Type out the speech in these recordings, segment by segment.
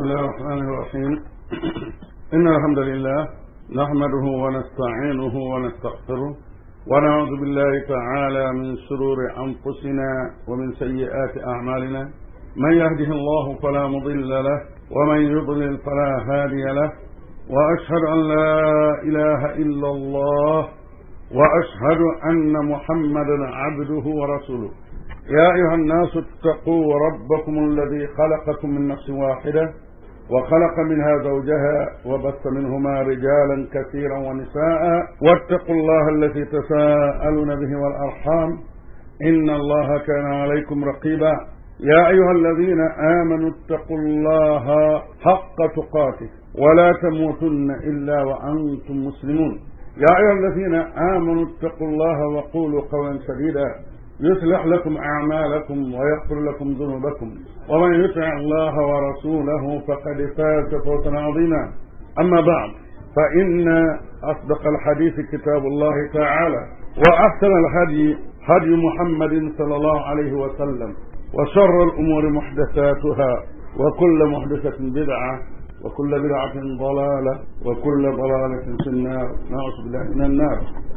الله الرحمن الرحيم إن الحمد لله نحمده ونستعينه ونستغفره ونعوذ بالله تعالى من شرور أنفسنا ومن سيئات أعمالنا من يهده الله فلا مضل له ومن يضلل فلا هادي له وأشهد أن لا إله إلا الله وأشهد أن محمدا عبده ورسوله يا أيها الناس اتقوا ربكم الذي خلقكم من نفس واحدة وخلق منها زوجها وبث منهما رجالا كثيرا ونساء واتقوا الله الذي تساءلون به والأرحام إن الله كان عليكم رقيبا يا أيها الذين آمنوا اتقوا الله حق تقاته ولا تموتن إلا وأنتم مسلمون يا أيها الذين آمنوا اتقوا الله وقولوا قولا سديدا يصلح لكم أعمالكم ويغفر لكم ذنوبكم ومن يطع الله ورسوله فقد فاز فوزا عظيما أما بعد فإن أصدق الحديث كتاب الله تعالى وأحسن الهدي هدي محمد صلى الله عليه وسلم وشر الأمور محدثاتها وكل محدثة بدعة وكل بدعة ضلالة وكل ضلالة في النار نعوذ بالله من النار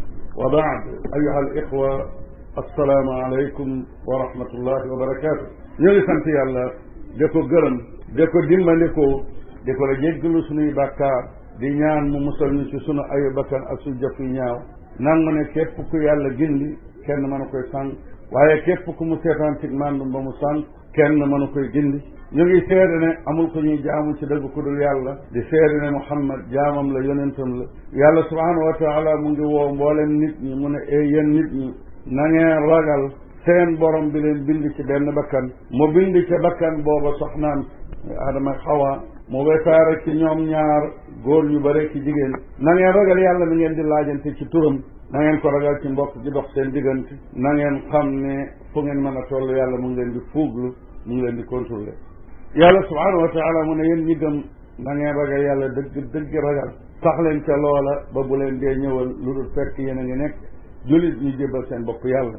وبعد أيها الإخوة asalaamaaleykum wa rahmatullahi wa barakaatu. ñu ngi sant yàlla di ko gërëm di ko dimbandikoo di ko la jéggalu suñuy bàkkaar di ñaan mu musal ñu ci sunu ayu bakkan ak suñu jëf yu ñaaw nangu ne képp ku yàlla gindi kenn mënu koy sànq waaye képp ku mu seetaan ci màndum ba mu sànq kenn mënu koy gindi ñu ngi seede ne amul ko ñuy jaamu ci dëgg ku dul yàlla di seede ne muhammad jaamam la yonentam la yàlla subhanahu wa taala mu ngi woo mboolem nit ñi mu ne ee yéen nit ñi na ngeen ragal seen borom bi leen bind ci benn bakkan mu bind ci bakkan booba soxnaam adama xawa mu wesaare ci ñoom ñaar góor ñu bare ci jigéen na ngeen ragal yàlla mi ngeen di laajante ci turam na ngeen ko ragal ci mbokk gi dox seen diggante na ngeen xam ne fu ngeen mën a toll yàlla mu ngi leen di fuuglu mu ngi leen di contrôler yàlla subhanahu wa taala mu ne yéen ñi gëm na ngeen ragal yàlla dëgg dëgg ragal sax leen ca loola ba bu leen dee ñëwal lu dul fekk yéen a ngi nekk jullit ñu jébbal seen bopp yàlla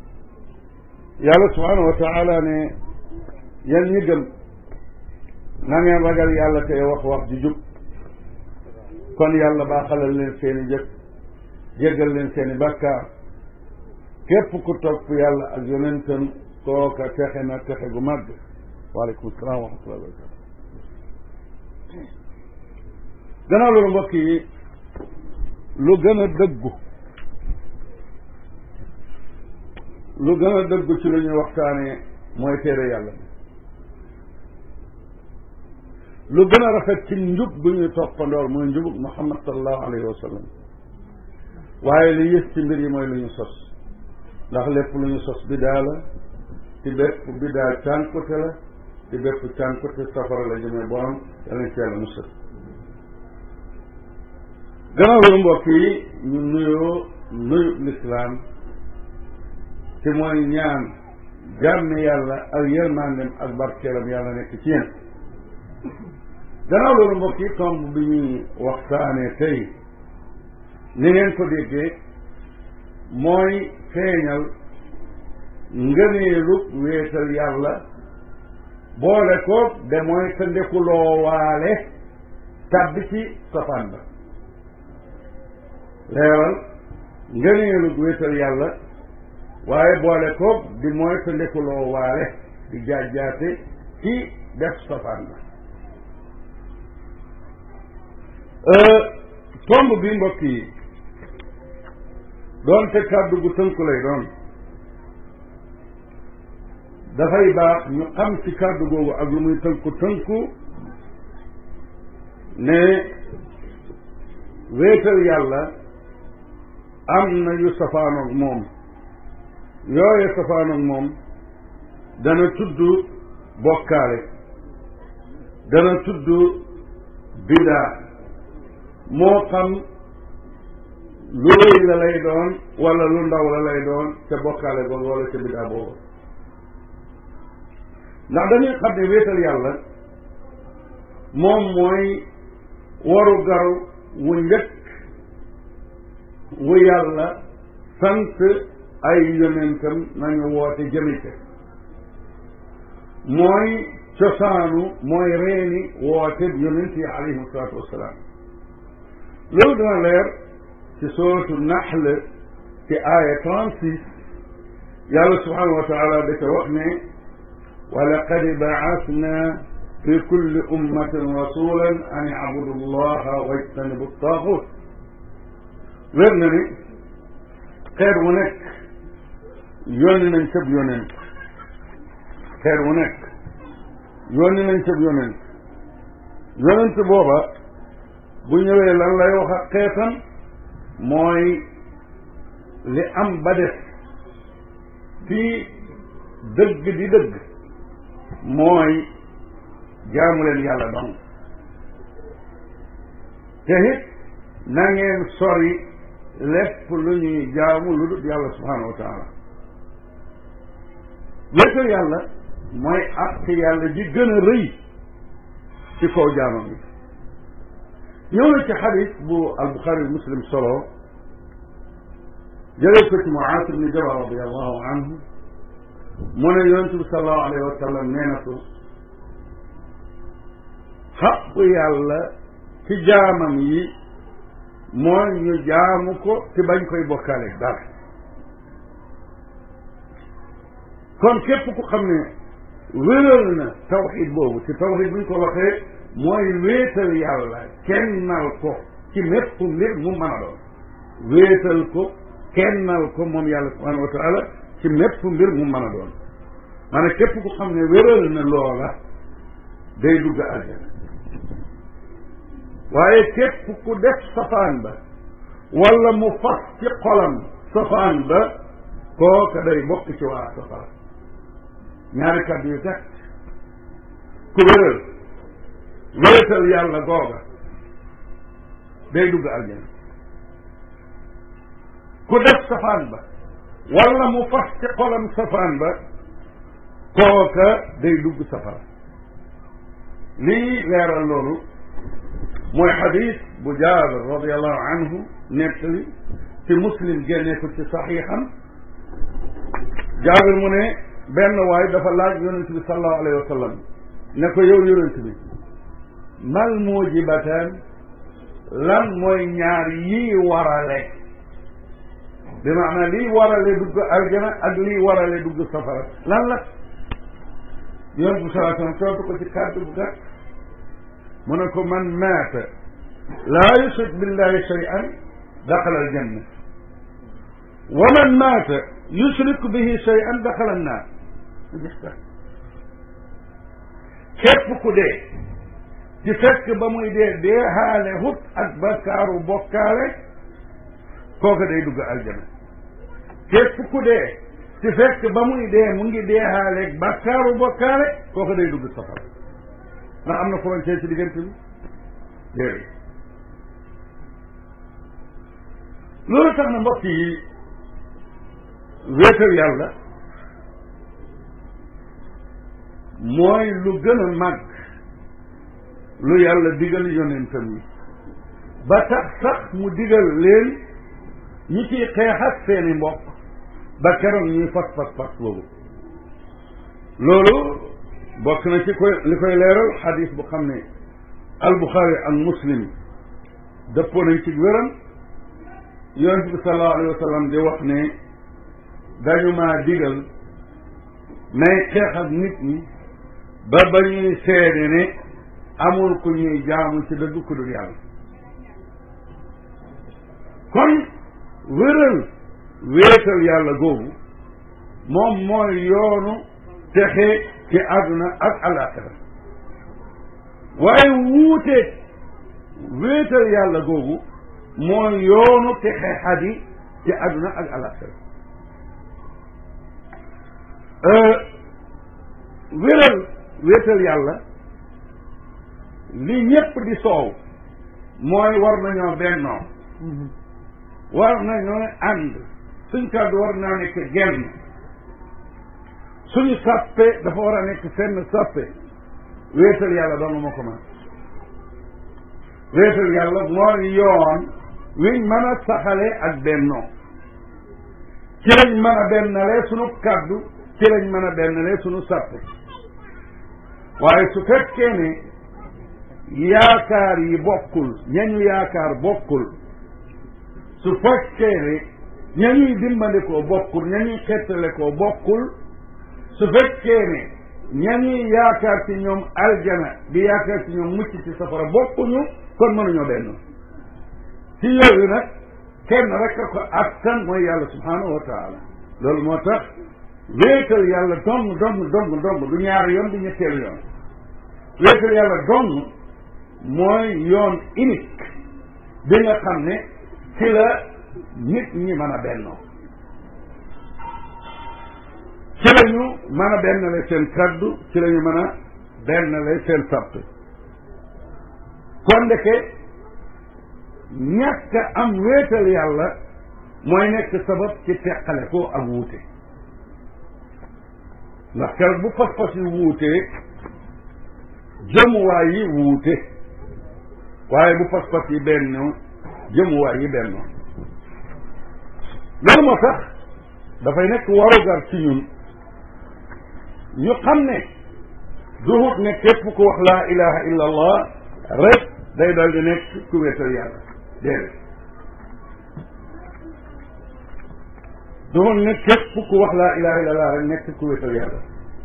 yàlla subhanahu wa taala ne yéen ñi gëm na ngeen ragal yàlla tey wax wax ju jub kon yàlla baaxalal leen seeni jëf jéggal leen seeni bàkkaar képp ku topp yàlla ak yonentam kooka texe na texe gu màgg waaleykum salaam wa rahmatullahi wa barakatu gannaaw loolu mbokk yi lu gën a dëggu lu gën a dëgg ci lu ñuy waxtaanee mooy téere yàlla bi lu gën a rafet ci njub bu ñuy toppandoor mooy njubug muhammad sallallahu alayhi wa sallam waaye li yës ci mbir yi mooy lu ñu sos ndax lépp lu ñu sos bidaa la ci bépp bidaa cànkute la ci bépp cànkute safara la jëmee borom yàlla ci yàlla musal gannaaw loolu mbokk yi ñu nuyoo nuyu lislaam te mooy ñaan jàmm yàlla ak yërmandem ak barkeelam yàlla nekk ci yéen gannaaw loolu mbokk yi tomb bi ñuy waxtaanee tey ni ngeen ko déggee mooy feeñal ngëneelu wéetal yàlla boole ko de mooy te ndekuloo waale tàbbi ci safaan ba leeral ngëneelu wéetal yàlla waaye boole ko di mooy te ndekuloo waale di jaajjaate ci def safaan ba tomb bi mbokk yi doonte kàddu gu tënku lay doon dafay baax ñu xam ci kàddu googu ak lu muy tënku tënku ne wéetal yàlla am na yu safaanoog moom yooye safaanoog moom dana tudd bokkaale dana tudd bidaa moo xam lu rëy la lay doon wala lu ndaw la lay doon ca bokkaale boobu wala ca bidaa boobu ndax dañuy xam ne wéetal yàlla moom mooy waru garu wu njëkk wu yàlla sant ay yonentam nañu woote jëmite mooy cosaanu mooy reeni woote yonent yi alayhim salaatu wassalaam loolu dana leer ci sootu naxl ci aaya trente six yàlla subhanahu wa taala da ca wax ne wa laqad baasna fi kulli ummatin rasulan an ibudu llaha wajtanibu taaxut wér na ni xeer wu nekk yónni nañ cëb yonent xeer wu nekk yónni nañ cëb yonent yonent booba bu ñëwee lan lay wax ak xeetam mooy li am ba def fii dëgg di dëgg mooy jaamu leen yàlla dong te it na ngeen sori lépp lu ñuy jaamu lu dul yàlla subhanahu wa taala wéetal yàlla mooy àq yàlla ji gën a rëy ci kaw jaamam bi ñëw na ci xadis bu albuxaari muslim solo jëlee ko ci Muaas ibni Jabal radiallahu anhu mu ne yonente bi salallahu alayhi wa sallam nee na ko xaqu yàlla ci jaamam yi mooy ñu jaamu ko te bañ koy bokkaale dara kon képp ku xam ne wéral na tawxid boobu te tawxid bu ñu ko waxee mooy wéetal yàlla kennal ko ci mépp mbir mu mën a doon wéetal ko kennal ko moom yàlla subhanahu wa taala ci mépp mbir mu mën a doon maanaam képp ku xam ne wéral na loola day dugg aljana waaye képp ku def safaan ba wala mu fas ci xolam safaan ba kooka day bokk ci waa safara ñaari kàddu yu teg ku wéral wéetal yàlla googa day dugg aljana ku def safaan ba wala mu fas ci xolam safaan ba kooka day dugg safara lii leeral loolu mooy xadis bu jaabir radiallahu anhu nettali ci muslim génne ko ci saxiixam jaabir mu ne benn waay dafa laaj yonent bi salallahu alayhi wa sallam ne ko yow yonent bi mal mujibataan lan mooy ñaar yii warale bi maanaam lii warale dugg aljana ak lii warale dugg safara lan la yonent bi salaa sallam tontu ko ci kàddu bu gàtt mu ne ko man maata laa yushrik billahi shay'an daxala aljanna wa man maata yushrik bihi shay'an daxala annaar képp ku dee ci fekk ba muy dee dee xaale hut ak bakkaaru bokkaale kooka day dugg aljana képp ku dee ci fekk ba muy dee mu ngi dee xaale bakkaaru bokkaale kooka day dugg safara ndax am na frontière ci diggante bi déedéet loolu tax na mbokk yi wéetal yàlla mooy lu gën a màgg lu yàlla digal yonentam yi ba tax sax mu digal leen ñi ciy xeex ak seeni mbokk ba keroog ñuy fas fas fas boobu loolu bokk na ci koy li koy leeral xadis bu xam ne albuxaari ak muslim dëppoo nañ ci wéram yonent bi sallallahu alayhi wa sallam di wax ne dañu maa digal may xeex ak nit ñi ba ba ñuy seede ne amul ku ñuy jaamu ci dëgg ku dul yàlla kon wéral wéetal yàlla googu moom mooy yoonu texe ci àdduna ak alaxira waaye wuuteeg wéetal yàlla googu mooy yoonu texe xadi ci àdduna ak alaxira wéral wéetal yàlla li ñépp di soow mooy war nañoo bennoo war nañoo ànd suñ kàddu war naa nekk genn suñu sàppe dafa war a nekk fenn sàppe wéetal yàlla doon ma ko man wéetal yàlla mooy yoon wiñ mën a saxale ak bennoo ci lañ mën a bennalee suñu kàddu ci lañ mën a bennalee suñu sàppe waaye su fekkee ne yaakaar yi bokkul ñañu yaakaar bokkul su fekkee ne ñañuy dimbandikoo bokkul ñañuy xettale koo bokkul su fekkee ne ñañuy yaakaar ci ñoom aljana di yaakaar ci ñoom mucc ci safara bokkuñu kon mënuñoo benn ci yooyu nag kenn rek a ko attan mooy yàlla subhanahu wa taala loolu moo tax wéetal yàlla dong dong dong dong du ñaari yoon du ñetteelu yoon wéetal yàlla dong mooy yoon unique bi nga xam ne ci la nit ñi mën a bennoo ci la ñu mën a bennale seen kaddu ci la ñu mën a bennale seen sapp kon ndeke ñàkk am wéetal yàlla mooy nekk sabab ci teqale ko ak wuute ndax keroog bu pas-pas yi wuutee jëmuwaay yi wuute waaye bu pas-pas yi benn jëmuwaay yi benn loolu moo tax dafay nekk warugar ci ñun ñu xam ne duhut ne képp ku wax laa ilaha illa allah rek day dal di nekk ku wéetal yàlla déedéet duhut ne képp ku wax laa ilaha illa allah rek nekk ku wéetal yàlla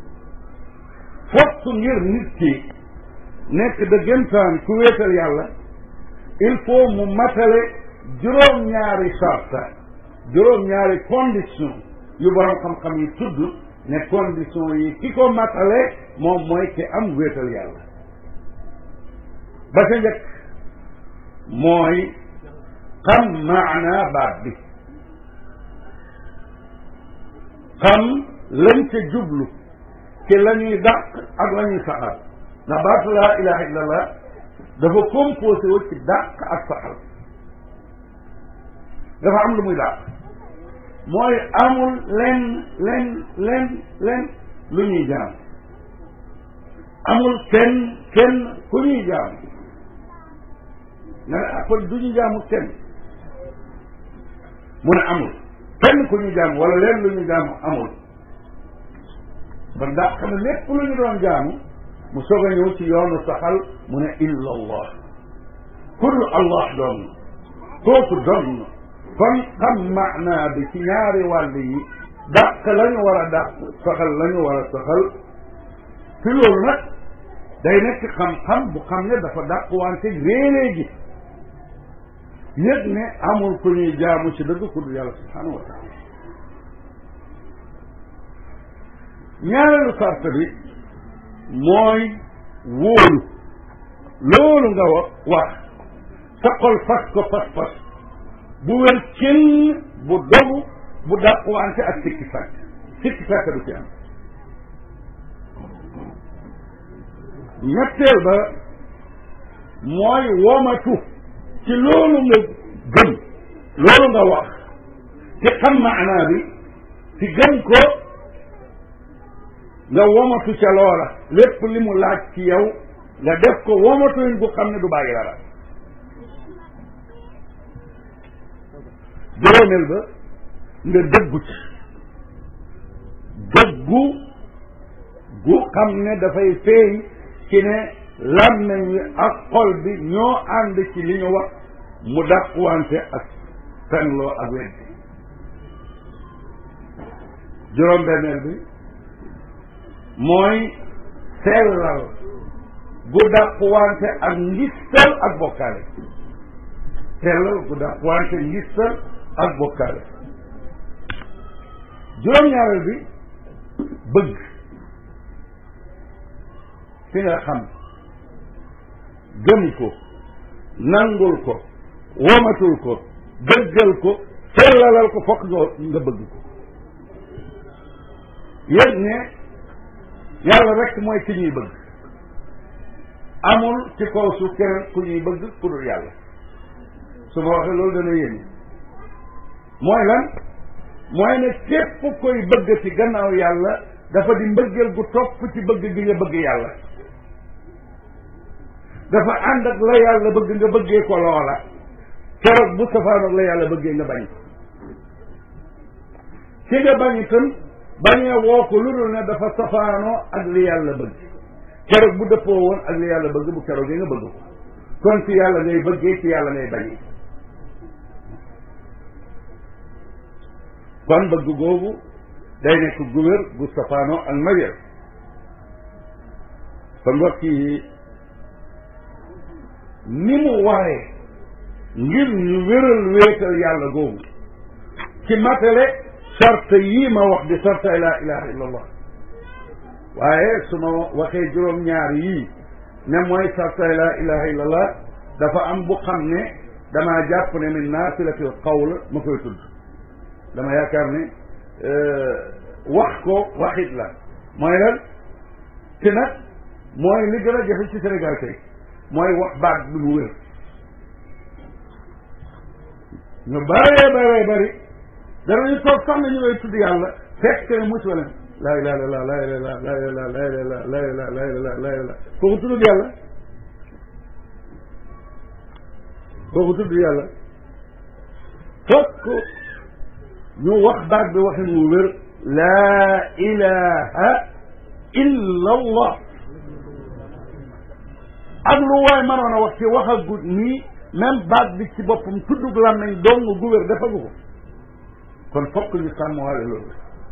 fokk ngir nit ki nekk dëggantaan ku wéetal yàlla il faut mu matale juróom-ñaari sarta juróom-ñaari condition yu borom xam-xam yi tudd ne condition yi ki ko matale moom mooy ki am wéetal yàlla ba ca njëkk mooy xam maana baat bi xam lañ ca jublu ci la ñuy dàq ak la ñuy saxal ndax baatu laa ilaha illa allah dafa composé wu ci dàq ak saxal dafa am lu muy dàq mooy amul len len len len lu ñuy jaam amul kenn kenn ku ñuy jaam nga ne kon du ñu jaamu kenn mu ne amul kenn ku ñu jaam wala leen lu ñu jaamu amul kon daa xam ne lépp lu ñu doon jaamu mu soog a ñëw ci yoonu saxal mu ne illa allah kullu allah doon kooku doon kon xam maanaa bi ci ñaari wàll yi dàq la ñu war a dàq saxal la ñu war a saxal ci loolu nag day nekk xam-xam bu xam ne dafa dàq wante réeree gi yëg ne amul ku ñuy jaamu ci dëgg ku dul yàlla subhanahu wa taala ñaareelu sart bi mooy wóolu loolu nga wa wax sa xol fas ko pas-pas bu wér kenn bu dogu bu dàquwante ak sikki sàkk sikki sàkk du ci am ñetteel ba mooy womatu ci loolu nga gëm loolu nga wax ci xam maanaa bi ci gëm ko nga womatu ca loola lépp li mu laaj ci yow nga def ko womatuñ bu xam ne du bàyyi dara juróomeel ba nga dëggu ci dëggu gu xam ne dafay feeñ ci ne làmmeñ wi ak xol bi ñoo ànd ci li ñu wax mu dàqwante ak fenloo ak weddi juróom-benneel bi mooy sellal gu dàqwante ak ngistal ak bokkaale sellal gu dàqwante ngistal ak bokkaale juróom-ñaareel bi bëgg fi nga xam gëm ko nangul ko womatul ko dëggal ko sellalal ko fokk nga nga bëgg ko yëg ne yàlla rek mooy ki ñuy bëgg amul ci kaw su keneen ku ñuy bëgg ku dul yàlla su ma waxee loolu dana yéen mooy lan mooy ne képp koy bëgg ci gannaaw yàlla dafa di mbëggeel gu topp ci bëgg gi nga bëgg yàlla dafa ànd ak la yàlla bëgg nga bëggee ko loola keroog bu safaanoog la yàlla bëggee nga bañ ko ci nga bañ itam bañee woo ko lu dul ne dafa safaanoo ak li yàlla bëgg keroog bu dëppoo woon ak li yàlla bëgg bu keroog nga bëgg ko kon ci yàlla ngay bëggee ci yàlla ngay bañee kon bëgg googu day nekk gu wér gu safaanoo ak marier kon mbokk yi ni mu waree ngir ñu wéral wéetal yàlla googu ci matale sart yii ma wax di sarta la ilaha illa allah waaye su ma waxee juróom-ñaar yii ne mooy sarta la ilaha illa allah dafa am bu xam ne damaa jàpp ne min naafilatil qawl ma koy tudd dama yaakaar ne wax ko waxit la mooy lan te nag mooy li gën a jafe ci Sénégal tey mooy wax baat bi mu wér ñu bëree bëree bëri danañu toog sax na ñu lay tudd yàlla fekk ne mucc wala laa ilaha illallah laa ilaha laa ilaha laa ilaha laa ilaha laa ilaha laa ilaha kooku tudd yàlla kooku tudd yàlla fokk ñu wax baat bi waxin mu wér laa ilaha illa allah ak lu waay mënoon a wax ci wax a gut nii même baat bi ci boppam tuddug làmmeñ dong gu wér defagu ko kon fokk ñu sàmmwaale loolu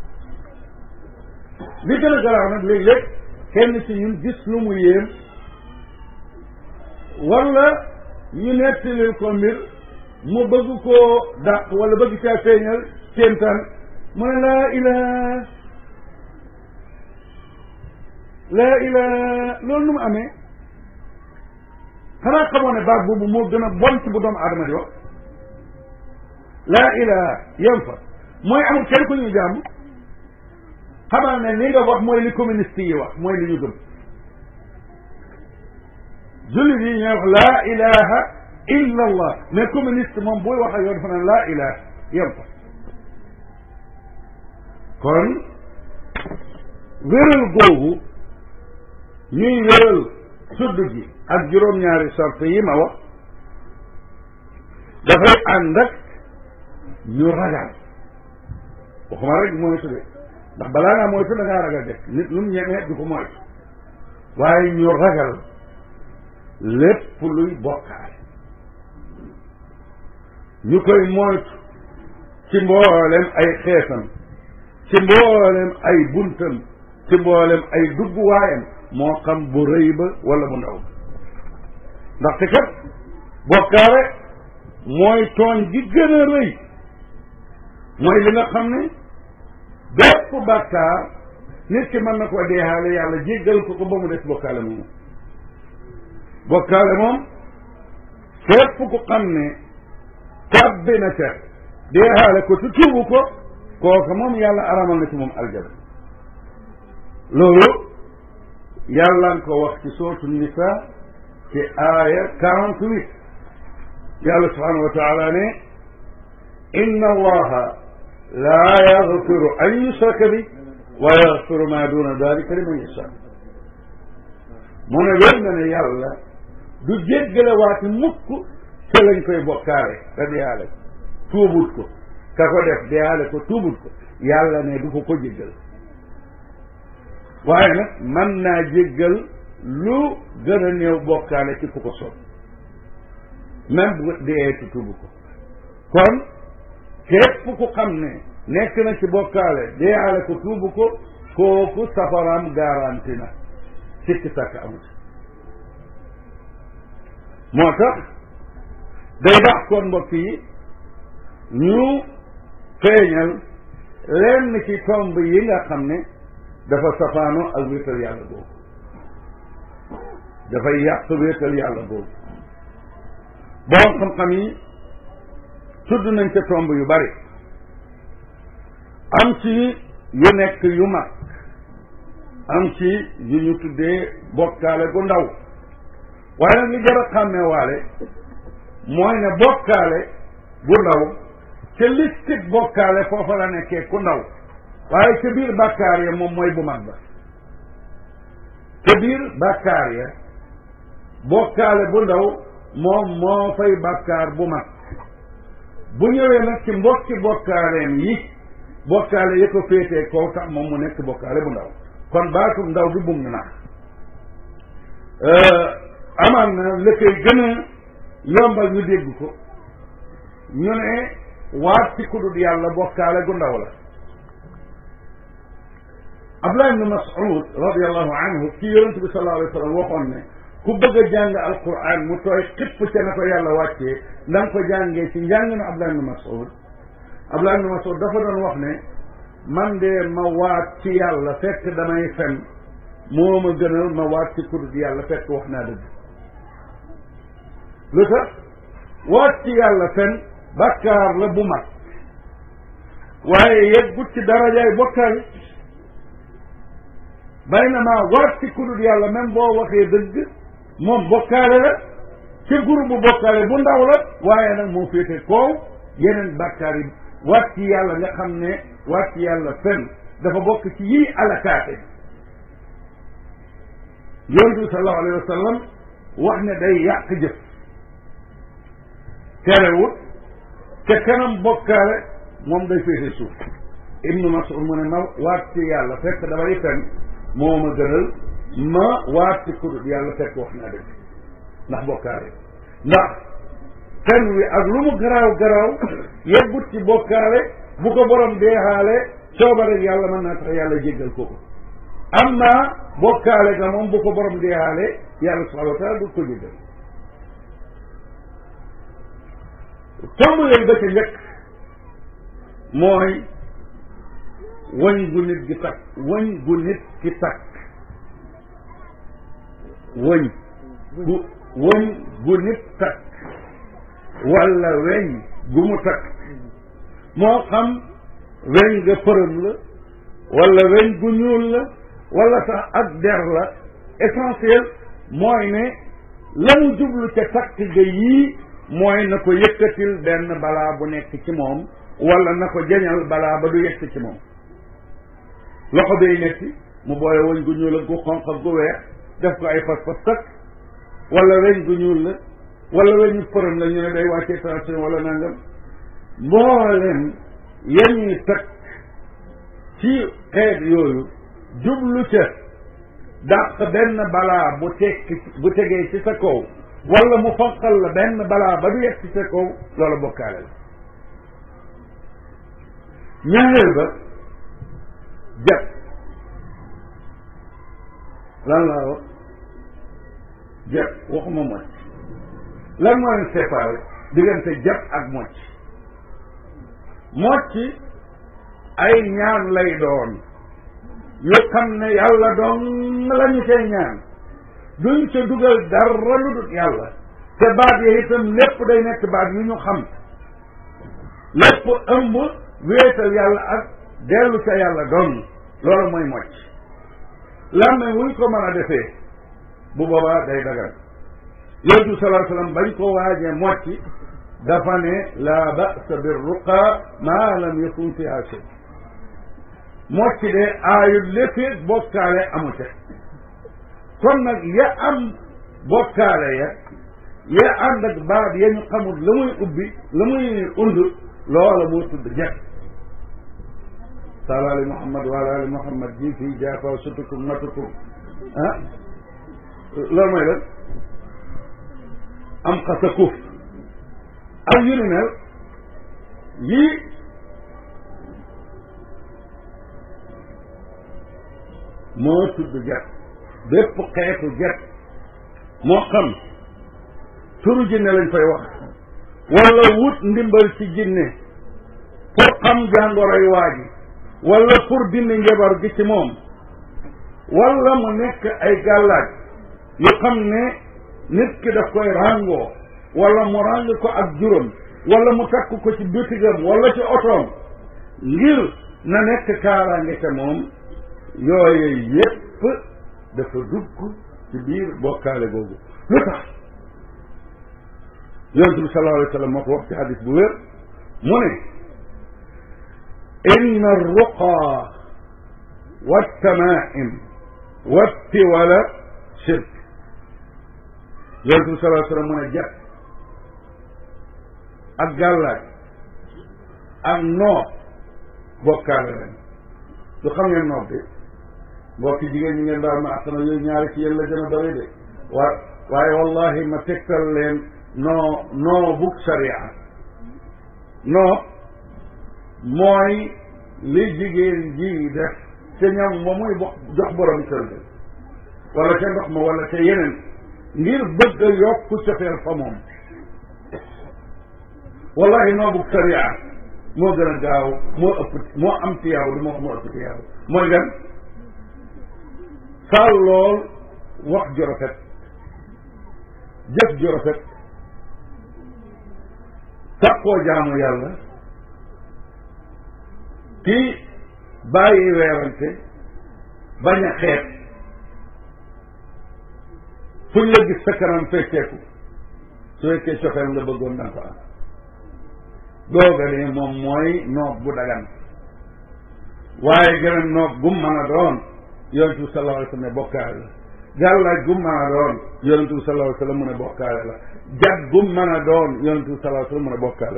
li gën a garaaw nag léeg-léeg kenn ci ñun gis lu mu yéem wala ñu nettalil ko mbir mu bëgg koo dàq wala bëgg caa feeñal kéemtaan mu ne laa ilaha laa ilaha loolu nu mu amee xanaa xamoo ne baat boobu moo gën a bon ci bu doomu aadama di wax laa ilaha yem fa mooy amul kenn ku ñuy jàmm xamal ne li nga wax mooy li communiste yi wax mooy li ñu gëm jullit yi ñooy wax laa ilaha illa allah mais communiste moom buy wax ak yow dafa naan laa ilaha yem fa kon wéral googu ñuy wéral sudd gi ak juróom-ñaari sart yi ma wax dafay ànd ak ñu ragal waxuma rek moytu de ndax balaa ngaa moytu da ngaa ragal def nit lu mu ñemee du ko moytu waaye ñu ragal lépp luy bokkaale ñu koy moytu ci mboolem ay xeetam ci mboolem ay buntam ci mboolem ay dugguwaayam moo xam bu rëy ba wala bu ndaw ndaxte kat bokkaale mooy tooñ gi gën a rëy mooy li nga xam ne bépp bàkkaar nit ki mën na ko deexaale yàlla jéggal ko ko ba mu des bokkaale moom bokkaale moom fépp ku xam ne tàbbi na ca deexaale ko te tuubu ko kooka moom yàlla aramal na ci moom aljana loolu yàlla nga ko wax ci sootu nisa ci aaya quarante huit yàlla subhanahu wa taala ne inna allaha laa yaxfiru an yusraka bi wa yaxfiru ma duna dalika liman yasha mu ne wér na ne yàlla du jéggale waati mukk ca lañ koy bokkaale te deyaale ko tuubut ko ka ko def deyaale ko tuubut ko yàlla ne du ko ko jéggal waaye nag mën naa jéggal lu gën a néew bokkaale ci ku ko soob même bu dee ci tuubu ko kon képp ku xam ne nekk na ci bokkaale deeyaale ko tuubu ko kooku safaraam garanti na sikki sàkk amut moo tax day dax kon mbokk yi ñu feeñal lenn ci tomb yi nga xam ne dafa safaano ak wéetal yàlla boobu dafay yàq wéetal yàlla boobu borom xam-xam yi tudd nañ ca tomb yu bari am ci yu nekk yu mag am ci yu ñu tuddee bokkaale gu ndaw waaye nag li jar a xàmmee waale mooy ne bokkaale bu ndaw ca listik bokkaale foofa la nekkee ku ndaw waaye ca biir bàkkaar ya moom mooy bu mag ba ca biir bàkkaar ya bokkaale bu ndaw moom moo fay bàkkaar bu mag bu ñëwee nag ci mbokki bokkaaleem yi bokkaale yi ko féetee kaw tax moom mu nekk bokkaale bu ndaw kon baatum ndaw bi bum ñu nax amaan na la koy gën a yombal ñu dégg ko ñu ne waat ci kudut yàlla bokkaale gu ndaw la Abdullah ibn Mas'ud radiallahu anhu ci yonente bi sallallahu alayhi wa sallam waxoon ne ku bëgg a jàng alquran mu tooy xipp ca na ko yàlla wàccee da nga ko jàngee ci njàng na Abdullah ibn Mas'ud Abdullah ibn Mas'ud dafa doon wax ne man de ma waat ci yàlla fekk damay fen moo ma gënal ma waat ci kudut yàlla fekk wax naa dëgg lu tax waat ci yàlla fen bàkkaar la bu mag waaye yeggut ci darajaay bokkaale baynama waat ci kudut yàlla même boo waxee dëgg moom bokkaale la ci groupe bu bokkaale bu ndaw la waaye nag moo féete koow yeneen bàkkaar yi waat ci yàlla nga xam ne waat ci yàlla fen dafa bokk ci yii alakaate yonent bi sallallahu alayhi wa sallam wax ne day yàq jëf terewut ca kanam bokkaale moom day féete suuf ibnu mas'ud mu ne ma waat ci yàlla fekk damay fen moo ma gënal ma waat ci kudut yàlla fekk wax naa dëgg ndax bokkaale ndax fen wi ak lu mu garaaw garaaw yeggut ci bokkaale bu ko borom deexaale coobare yàlla mën naa tax yàlla jéggal ko ko am naa bokkaale ga moom bu ko borom deexaale yàlla subhanahu wa taala du ko jéggal tomb yooyu ba ca njëkk mooy wëñ gu nit gi takk wëñ gu nit ki takk wëñ gu wëñ gu nit takk walla weñ gu mu takk moo xam weñ nga përëm la walla weñ gu ñuul la walla sax ak der la essentiel mooy ne la mu jublu ca takk ga yii mooy na ko yëkkatil benn balaa bu nekk ci moom walla na ko jañal balaa ba du yegg ci moom loxo bay metti mu boole weñ gu ñuul ak gu xonq ak gu weex def ko ay fas fas takk walla weñ gu ñuul la walla weñu përëm la ñu ne day wàccee tension walla nangam mboolem yeñuy takk ci xeet yooyu jublu ca dàq benn balaa bu tekki bu tegee ci sa kaw walla mu fanqal la benn balaa ba du yegg ci sa kaw loola bokkaale la ñaareel ba jat lan laa wax jat waxuma mocc lan moo leen séparé diggante jat ak mocc mocc ay ñaan lay doon yu xam ne yàlla doon la ñu cay ñaan duñ ca dugal dara lu dul yàlla te baat yi itam lépp day nekk baat yu ñu xam lépp ëmb wéetal yàlla ak dellu ca yàlla doon loolu mooy mocc làmme wuñ ko mën a defee bu boobaa day dagal yonent bi salaa sallam bañ ko waajee mocc dafa ne laa ba'sa bir ruqa maa lam yakun fiha shay mocc de aayut léppit bokkaale amu ca kon nag ya am bokkaale ya ya ànd ak baat ya ñu xamul la muy ubbi la muy und loola moo tudd jekk sala ali muhammad wa ala ali muhammad ji fii jaafaw sutukum matukum ah loolu mooy lan am xasa kuuf ak yu ni mel yii moo tudd jekk bépp xeetu jekk moo xam turu jinne lañ fay wax wala wut ndimbal ci jinne pour xam jàngoroy waa ji wala pour dindi njabar gi ci moom wala mu nekk ay gàllaaj yu xam ne nit ki daf koy ràngoo wala mu ràng ko ak juróom wala mu takk ko ci bitigam wala ci otoom ngir na nekk kaaraange ca moom yooyu yépp dafa dugg ci biir bokkaale googu lu tax yonent bi sallallahu alayhi wa sallam moo ko wax ci hadis bu wér mu ne inna arruqa waltamaim wattiwala shirk yonent bi sallallahu alayhi wa sallam mu ne jat ak gàllaaj ak noob bokkaale lañ du xam ngeen noob bi mbokki jigéen ñi ngeen daal ma asana yooyu ñaari ci yéen la gën a bëri de wa waaye wallahi ma tegtal leen noo noo bug sharia noo mooy li jigéen ji def te ñam ba muy bo jox borom kër ga wala ca ndox ma wala ca yeneen ngir bëgg a yokku cofeel fa moom wallahi noo bug sharia moo gën a gaaw moo ëpp moo am tiyaaw du moo moo ëpp tiyaaw mooy gan saal lool wax ju rafet jëf ju rafet takkoo jaamu yàlla kii bàyyi weerante bañ a xeet fuñ la gis sa kanam fecceeku su fekkee cofeel nga bëggoon danga ko am googa de moom mooy noob bu dagan waaye gën a noob gum mën a doon yonent bi sallallahu alayhi wa sallam ne bokkaale la gàllaaj gum mën a doon yonent bi sallallahu alayhi wa sallam mu ne bokkaale la jag gum mën a doon yonent bi sallallahu alayhi wa sallam mu ne bokkaale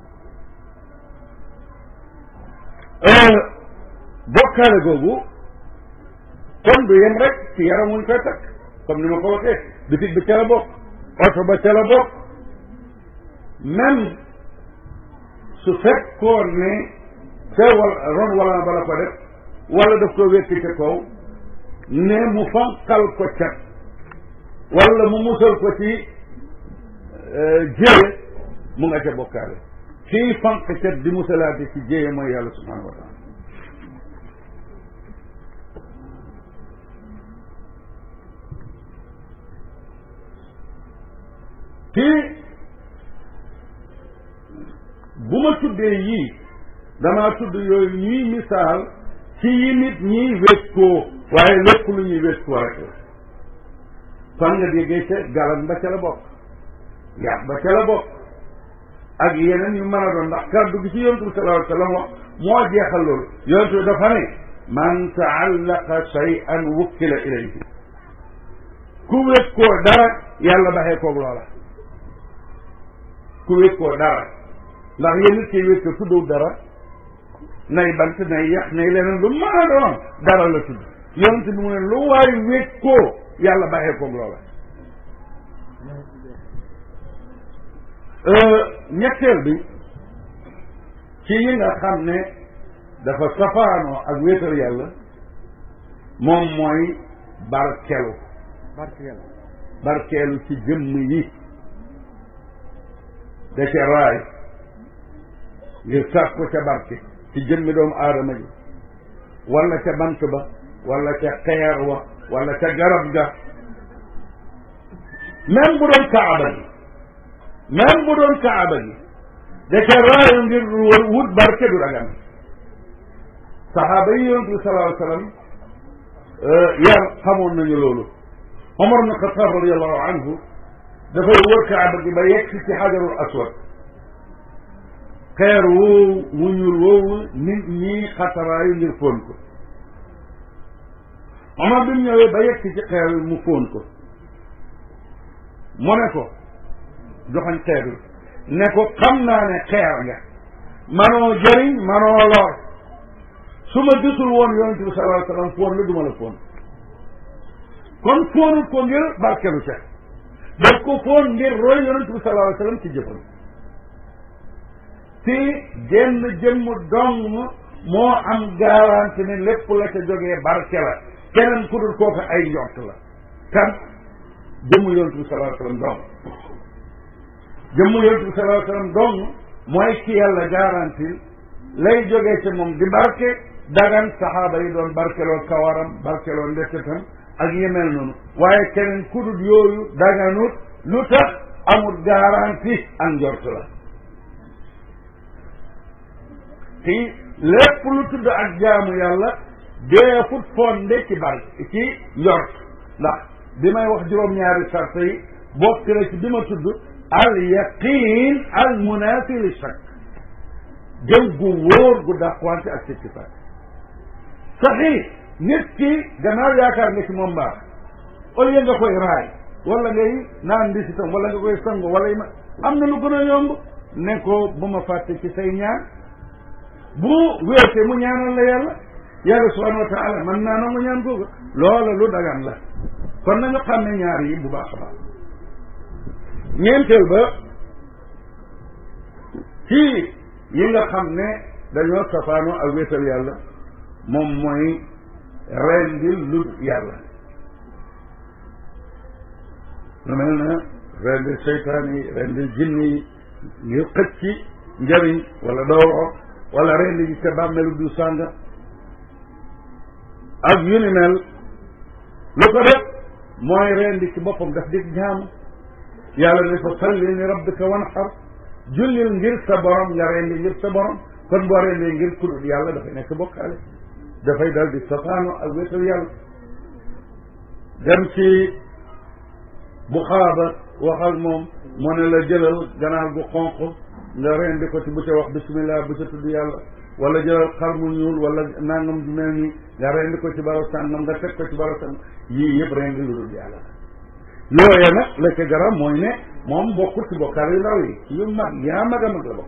la bokkaale googu kon du yem rek ci yaram wuñ koy takk comme ni ma ko waxee bitig bi ca la bokk oto ba ca la bokk même su fekkoon ne ca wal ron wala na bala ko def wala daf ko wekki ca kaw ne mu fanqal ko cat wala mu musal ko ci jéye mu nga ca bokkaale kii fanq cat di musalaate ci jéye mooy yàlla subhanahu wa taala kii bu ma tuddee yii damaa tudd yooyu ñuy misaal ci yi nit ñiy wékkoo waaye lépp lu ñuy wékkoo rek la fan nga déggee ca galan ba ca la bokk yàq ba ca la bokk ak yeneen yu mën a doon ndax kàddu gi ci yontu bi sallallahu alayhi wa sallam wax moo jeexal loolu yontu bi dafa ne man taallaqa shay'an wukkila ilayhi ku wékkoo dara yàlla baxee koog loola ku wékkoo dara ndax yéen nit kiy wékkoo tuddul dara nay bant nay yax nay leneen lu mën a doon dara la tudd yonent bi mu ne lu waay wékkoo yàlla bàyyee koog loola ñetteel bi ci yi nga xam ne dafa safaanoo ak wéetal yàlla moom mooy barkelu barkelu barkeelu ci jëmm yi da ca raay ngir sàkku ca barke ci jëmmi doomu aadama ji wala ca bant ba wala ca xeer wa wala ca garab ga même bu doon kaaba gi même bu doon kaaba gi da ca raayu ngir wut barke du dagan saxaaba yi yonent bi sallallahu alayhi wa sallam yar xamoon nañu loolu Omar ibn Xataab radiallahu anhu dafay wër kaaba gi ba yegg si ci xajarul aswad xeer woowu mu ñuul woowu nit ñi xataraayu ngir fóon ko Omar bi mu ñëwee ba yegg si ci xeer wi mu fóon ko mu ne ko joxañ xeer wi ne ko xam naa ne xeer nga manoo jëriñ manoo lor su ma gisul woon yonent bi sallallahu alayhi wa sallam fóon la duma la fóon kon fóonut ko ngir barkelu ca daf ko fóon ngir roy yonent bi sallallahu alayhi wa sallam ci jëfam ci genn jëmm dong moo am garanti ne lépp la ca jógee barke la keneen ku dul kooku ay njort la kan jëmm yonent bi sallallahu alayhi wa sallam dong jëmm yonent bi sallallahu alayhi wa sallam dong mooy ki yàlla garanti lay jógee ca moom di barke dagan saxaaba yi doon barkeloo kawaram barkeloo ndekketam ak yemel noonu waaye keneen ku dul yooyu daganut lu tax amul garanti ak njort la ci lépp lu tudd ak jaamu yàlla dee fut fonde ci bar ci njort ndax bi may wax juróom-ñaari sart yi bokk na ci bi ma tudd al yaqin al munafi li shakk gëm gu wóor gu dàqwante ak sikki sàkk saxii nit ki gannaaw yaakaar nga ci moom baax au lieu nga koy raay wala ngay naan ndisitam wala nga koy sango wala yi ma am na lu gën a yomb ne ko bu ma fàtte ci say ñaan bu wéete mu ñaanal la yàlla yàlla subhanahu wa taala man naa nangu ñaan googu loola lu dagan la kon nañu xam ne ñaar yi bu baax a baax ñeenteel ba ci yi nga xam ne dañoo safaanoo ak wéetal yàlla moom mooy rendil lu yàlla lu mel na rendil seytaan yi rendil jinne yi ngir xëcc ci njëriñ wala dooro wala rendi ji ca bàmmeelu du sànga ak yu ni mel lu ko def mooy rendi ci boppam daf dig jaam yàlla ne fa salli li rabbika wanxar jullil ngir sa borom nga rendi ngir sa borom kon boo rendee ngir kudul yàlla dafay nekk bokkaale dafay dal di safaano ak wéetal yàlla dem ci bu xaaba wax ak moom mu ne la jëlal ganaar gu xonq nga rendi ko ci bu ca wax bismillah bu ca tudd yàlla wala jëlal xar mu ñuul wala nangam ju mel nii nga rendi ko ci baro sàngam nga teg ko ci baro sàngam yii yëpp rendi lu dul yàlla yooya nag la ca garab mooy ne moom bokkul ci bokkaar yu ndaw yi yu mag yaa mag a mag la bokk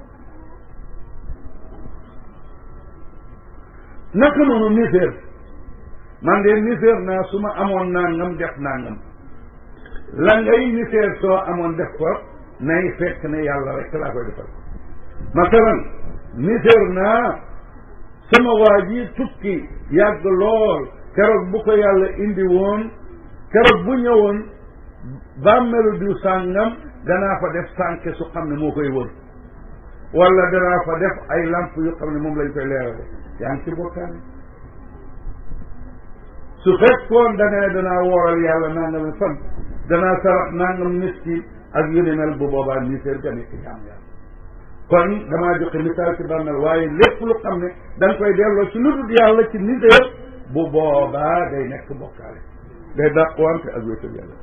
naka noonu niséer man de niséer naa su ma amoon nangam def nangam la ngay niséer soo amoon def ko nay fekk ne yàlla rek laa koy defal masalan niséer naa sama waa ji tukki yàgg lool keroog bu ko yàlla indi woon keroog bu ñëwoon bàmmeelu diw sàngam danaa fa def sànke su xam ne moo koy wër wala danaa fa def ay lamp yu xam ne moom lañ koy leerale yaa ngi ci bokkaane su fekkoon da nga ne danaa wooral yàlla nangam fan danaa sarax nangam miskin ak yu ni mel bu boobaa niséer ga nekk jaam yàlla kon damaa joxe misaal ci bàmmeel waaye lépp lu xam ne da nga koy delloo ci lu dul yàlla ci niséer bu boobaa day nekk bokkaale day dàqwante ak wéetal yàlla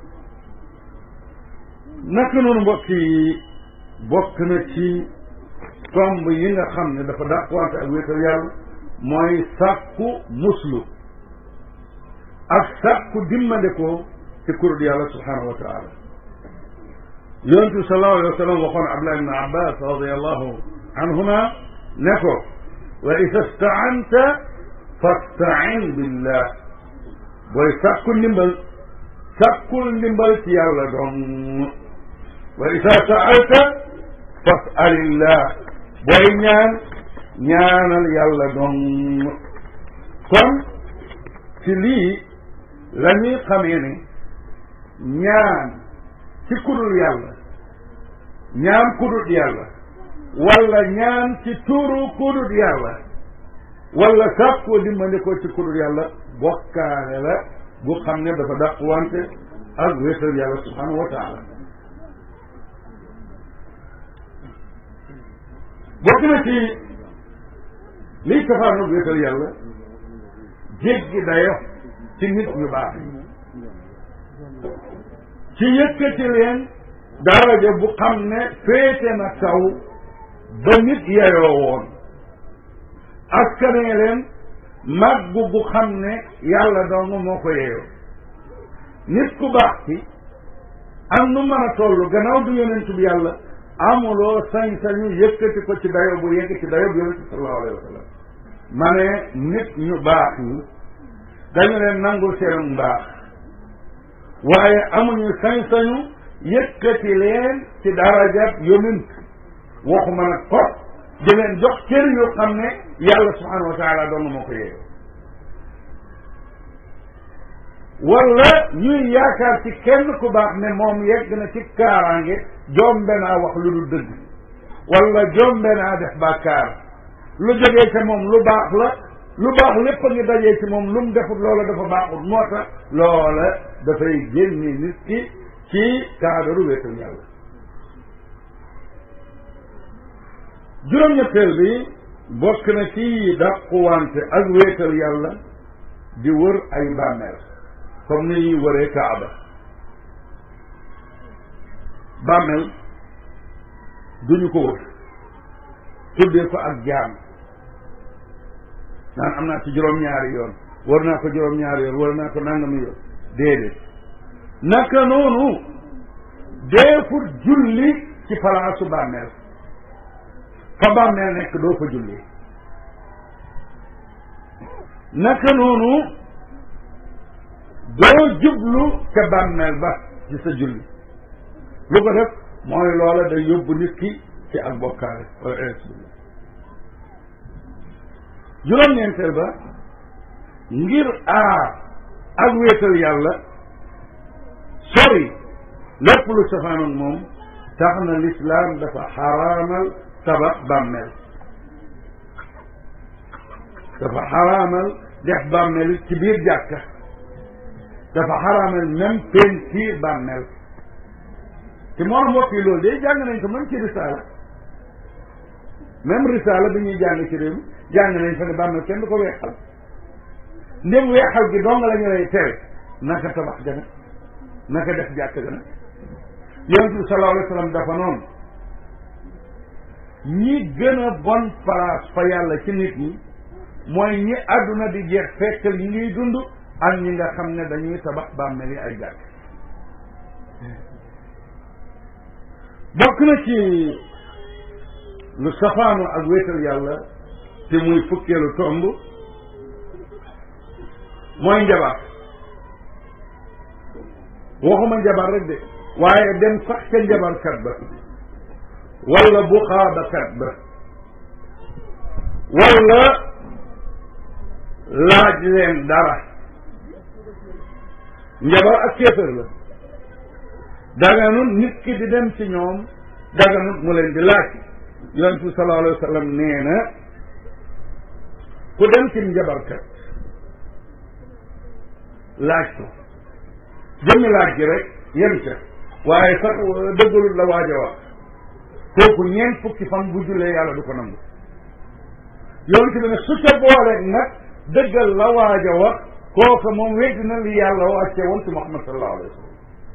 naka noonu mbokk yi bokk na ci tomb yi nga xam ne dafa dàqwante ak wéetal yàlla mooy sàkku muslu ak sàkku dimmandekoo ci kurut yàlla subhanahu wa taala yonent bi sallallahu alayhi wa sallam waxoon Abdullah ibn Abbas radiallahu anhuma ne ko wa ida staanta fastain billah booy sàkku ndimbal sàkkul ndimbal ci yàlla dong wa ida saalta fasalillah booy ñaan ñaanal yàlla dong kon ci lii la ñuy xamee ne ñaan ci kudul yàlla ñaan kudul yàlla wala ñaan ci tuuru kudul yàlla wala sàkkoo dimbandikoo ci kudul yàlla bokkaale la bu xam ne dafa dàq wante ak wéetal yàlla subhanahu wa taala bokk na ci liy safaanu wéetal yàlla jéggi dayo ci nit ñu baax ci yëkkati leen daraja bu xam ne féete na kaw ba nit yeyoo woon askanee leen màggu bu xam ne yàlla dong moo ko yeyoo nit ku baax ci am nu mën a toll gannaaw du yonentu bi yàlla amuloo sañ-sañu yëkkati ko ci dayo bu yegg ci dayo bu yonentu sallallahu alayhi wa sallam ma ne nit ñu baax ñi dañu leen nangul seen mbaax waaye amuñu sañ-sañu yëkkati leen ci darajat yonent waxuma nag ko di leen jox cër yoo xam ne yàlla subhanahu wa taala dong moo ko yeeyoo wala ñuy yaakaar ci kenn ku baax ne moom yegg na ci kaaraange jombe naa wax lu dul dëgg wala jombe naa def bàkkaar lu jógee ca moom lu baax la lu baax lépp a ngi dajee ci moom lu mu defut loola dafa baaxut moo tax loola dafay génne nit ki ci kaadaru wéetal yàlla juróom-ñetteel bi bokk na ci dàquwante ak wéetal yàlla di wër ay bàmmeel comme ni ñuy wëree kaaba bàmmeel duñu ko wër tuddee ko ak jaam naan am naa ci juróom-ñaari yoon war naa ko juróom-ñaari yoon war naa ko nangami yoon déedéet naka noonu deefut julli ci palaasu bàmmeel fa bàmmeel nekk doo fa julli naka noonu doo jublu ca bàmmeel ba ci sa julli lu ko def mooy loola day yóbbu nit ki ci ak bokkaale wala billah juróom-ñeenteel ba ngir aar ak wéetal yàlla sori lépp lu safaanoon moom tax na lislaam dafa xaraamal tabax bàmmeel dafa xaraamal def bàmmeel ci biir jàkka dafa xaraamal même peinture bàmmeel te moo mbokk yi loolu de jàng nañ ko même ci risaala même risaala bi ñuy jàng ci réew mi jàng nañ fa ne bàmmeel kenn du ko weexal ndém weexal gi dong la ñu lay tere naka tabax gana naka def jàkk gana yonent bi sallallahu alayhi wa sallam dafa noonu ñi gën a bon place fa yàlla ci nit ñi mooy ñi àdduna di jeex fekk ñi ngiy dund ak ñi nga xam ne dañuy tabax bàmmeel yi ay jàkk bokk na ci lu safaanu ak wéetal yàlla te muy fukkeelu tomb mooy njabar waxuma njabar rek de waaye dem sax ca njabarkat ba wala buxaabakat ba wala laaj leen dara njabar ak kéefër la daganut nit ki di dem ci ñoom daganut mu leen di laaj yonent bi sallallahu alayhi wa sallam nee na ku dem ci njabarkat laaj ko jëmmi laaj gi rek yem ca waaye sax dëggalul la waaj a wax kooku ñeent fukki fan bu jullee yàlla du ko nangu yonent bi ne su ca boole nag dëggal la waaj a wax kooku moom weddi na li yàlla wàcce woon ci Muhammad sallallahu alayhi wa sallam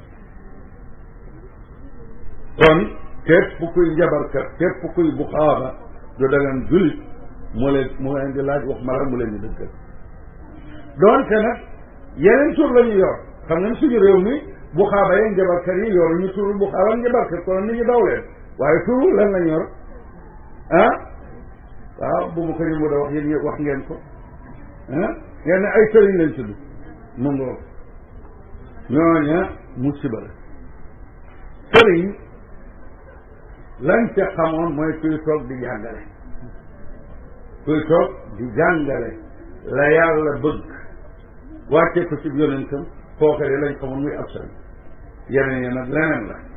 kon képp kuy njabarkat képp kuy buxaaba du dagan jullit mu leen mu leen di laaj wax mala mu leen di dëggal doonte nag yeneen tur la ñu yor xam nga suñu réew mi buxaaba yi njabarkat yi yor ñu turu buxaaba njabarkat kon nit ñi daw leen waaye turu lan lañ yor ah waaw bu ma ko ñu mu da wax yéen wax ngeen ko ah ngeen ne ay sëriñ lañ tudd mu ngoo ñooña musiba la sëriñ lañ ca xamoon mooy kuy toog di jàngale kuy toog di jàngale la yàlla bëgg wàccee ko ci yonentam kooka de lañ xamoon muy ab sëriñ yeneen yi nag leneen la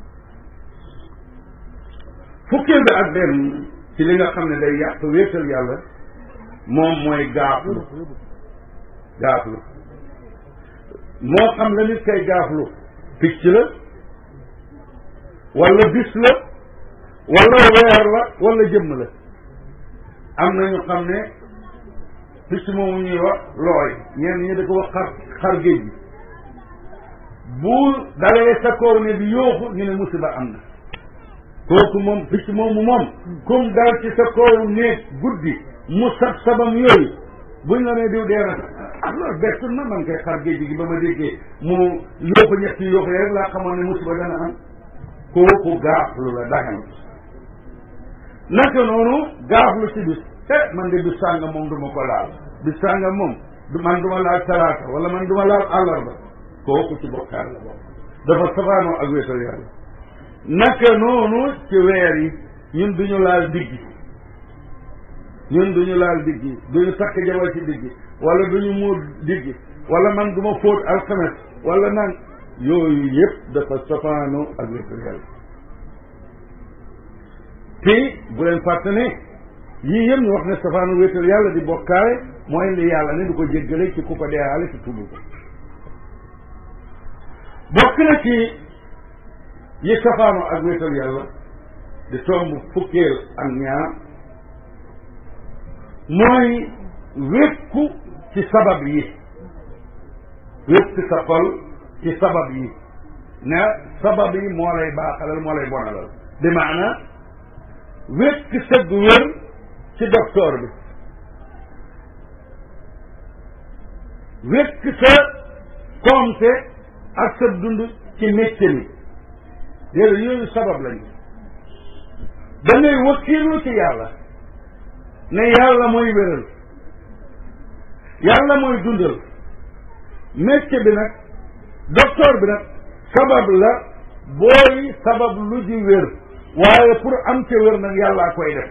fukkeel bi ak benn ci li nga xam ne day yàq wéetal yàlla moom mooy gaaflu gaaflu moo xam la nit kay gaaflu picc la wala bis la wala weer la wala jëmm la am na ñu xam ne picc moomu ñuy wax looy ñenn ñi da ko wax xar xar géej gi bu dalee sa kaw ne bi yooxu ñu ne musiba am na kooku moom picc moomu moom comme dal ci sa kaw néeg guddi mu sab sabam yooyu buñ la ne diw dee na ah loolu bettul na man koy xar géej gi ba ma déggee mu yooxu ñetti yooxu rek laa xamoon ne musiba dana am kooku gaaflu la dagan naka noonu gaaflu ci bis eh man de bis sàngam moom du ma ko laal bis sàngam moom du man du ma laal talaata wala man du ma laal àllarba kooku ci bokkaar la bokk dafa safaanoo ak wéetal yàlla naka noonu ci weer yi ñun duñu laal diggi ñun duñu laal diggi duñu takk jabar ci diggi wala duñu muur diggi wala man du ma fóot alxames wala naan yooyu yëpp dafa safaanoo ak wéetal yàlla te bu leen fàtte ne yii yëpp ñu wax ne safaanu wéetal yàlla di bokkaale mooy li yàlla ne du ko jéggale ci ku ko deeyaale ci tudd ko bokk na ci yi safaanu ak wéetal yàlla di tomb fukkeel ak ñaar mooy wékku ci sabab yi wékku sa xol ci sabab yi ne sabab yi moo lay baaxalal moo lay bonalal bi maana wékk sëgg wér ci docteur bi wékk sa compte ak sa dund ci métier mi déedéet yooyu sabab lañu da ngay wakkiirlu ci yàlla ne yàlla mooy wéral yàlla mooy dundal métier bi nag docteur bi nag sabab la booy sabab lu ji wér waaye pour am ca wér nag yàllaa koy def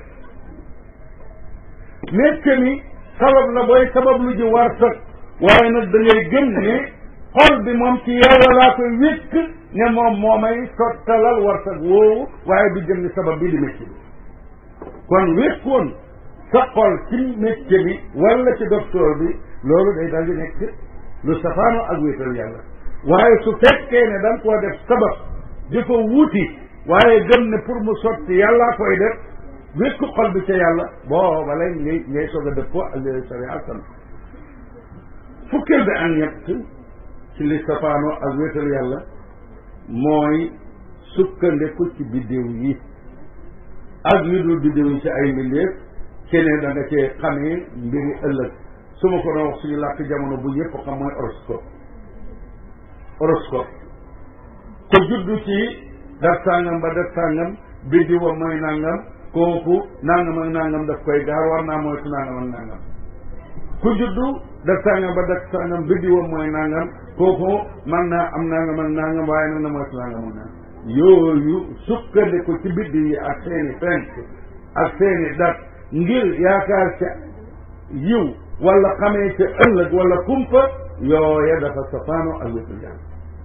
métier mi sabab la booy sabab lu ji war sag waaye nag da ngay gëm ne xol bi moom ci yàlla laa koy wékk ne moom moo may sottalal war sag woowu waaye du jëm ni sabab bi di métier bi kon wékkoon sa xol ci métier bi wala ci docteur bi loolu day dal di nekk lu safaano ak wéetal yàlla waaye su fekkee ne da nga koo def sabab di ko wuuti waaye gëm ne pour mu sotti yàllaa koy def wékku xol bi ca yàlla booba lay ngay ngay soog a dëppoo ak li sharia sant fukkeel bi ak ñett ci li safaano ak wéetal yàlla mooy sukkandiku ci biddiw yi ak li dul biddiw yi ci ay mbindeef keneen da nga cee xamee mbiri ëllëg su ma ko doon wax suñu làkk jamono bu ñëpp xam mooy horoscope horoscope ko juddu ci daf sàngam ba daf sàngam biddi wa mooy nangam kooku nangam ak nangam daf koy gaar war naa moytu nangam ak nangam ku juddu daf sàngam ba daf sàngam biddi wa mooy nangam kooku man naa am nangam ak nangam waaye nag na moytu nangam ak nangam yooyu sukkandiku ci biddi yi ak seeni fenk ak seeni dat ngir yaakaar ca yiw wala xamee ca ëllëg wala kumpa yooya dafa safaano ak wétul yàlla